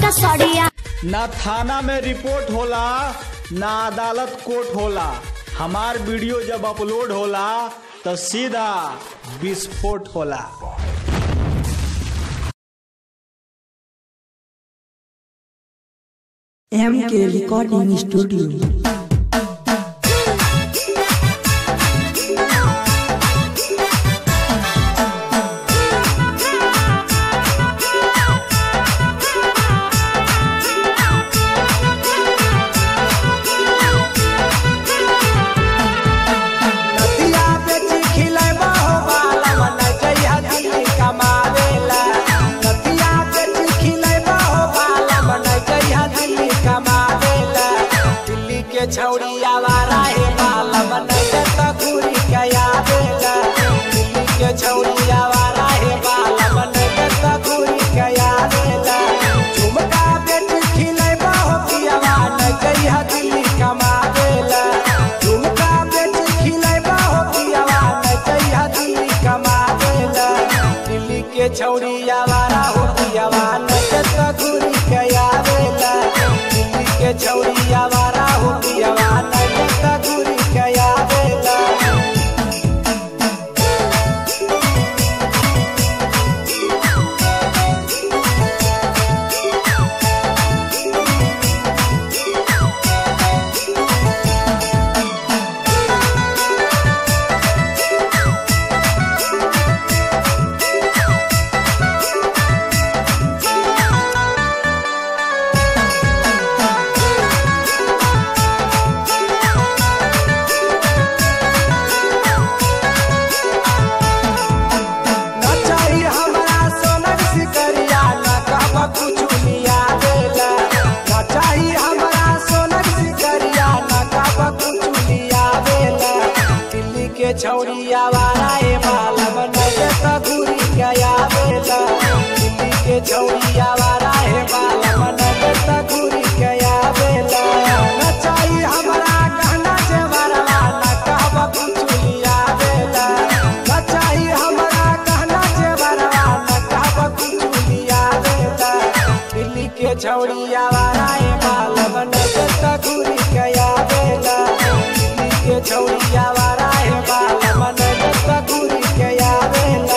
सड़िया ना थाना में रिपोर्ट होला ना अदालत कोर्ट होला हमार वीडियो जब अपलोड होला तो सीधा विस्फोट होला एम के रिकॉर्डिंग स्टूडियो नदिया बेची खिलैबा हो बाला मन जइहा दिल्ली कमावेला नदिया बेची खिलैबा हो बाला मन जइहा दिल्ली कमावेला दिल्ली के छौड़ी आवारा हे बाला मन जत घूरी गया बेला दिल्ली के छौड़ी आवारा हे बाला मन जत घूरी गया बेला झुमका बेची खिलैबा हो पियावा न जइहा दिल्ली कमावेला झुमका बेची खिलैबा हो पियावा न जइहा दिल्ली कमावेला दिल्ली के छौड़ी आवारा हो पियावा न जत घूरी गया बेला दिल्ली के छौड़ी आवारा हो पियावा न जत घूरी गया बेला न चाही हमरा सोनक सिकरिया न कहब कुछ लिया देला न चाही हमरा सोनक सिकरिया न कहब कुछ लिया देला दिल्ली के छौड़ी आवारा ए बाल बनैले त घूरी गया बेला दिल्ली के छौड़ी आवारा ए बाल बनैले त घूरी गया बेला न चाही हमरा गहना जेवरवा न कहब कुछ लिया देला न चाही हमरा कहना जेवरवा न कहब कुछ लिया देला दिल्ली के छौड़ी आवारा ए बाल बनैले त घूरी गया बेला दिल्ली के छौड़ी आवारा ए बाल बनैले त घूरी गया बेला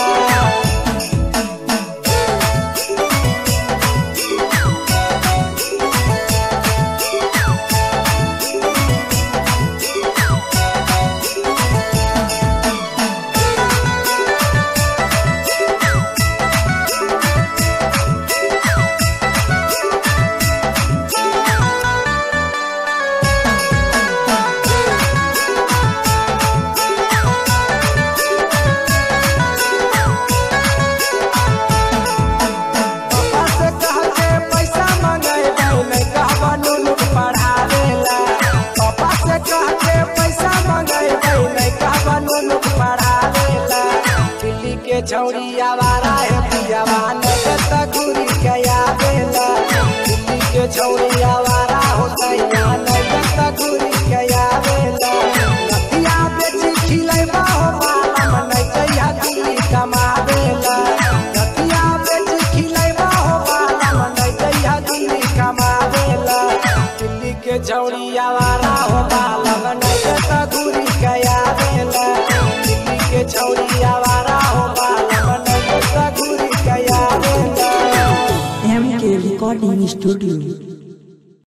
पापा से कह के पैसा मंगेबै नहीं कहबा नुनुक पढ़ावेला पापा से कह के पैसा मंगेबै नहीं कहबा नुनुक पढ़ावेला दिल्ली के छौड़ी आवारा है पियावा नजर तक घूरी गया बेला दिल्ली के छौड़ी आवारा हो तैया नजर तक घूरी गया बेला नदिया बेची खिलैबा हो माला मन जइहा दिल्ली कमावेला नदिया बेची खिलैबा हो माला मन जइहा दिल्ली कमावेला दिल्ली के छौड़ी आवारा हो बाला मन जत घूरी गया बेला दिल्ली के छौड़ी आवारा हो बाला मन जत घूरी गया बेला एम के रिकॉर्डिंग स्टूडियो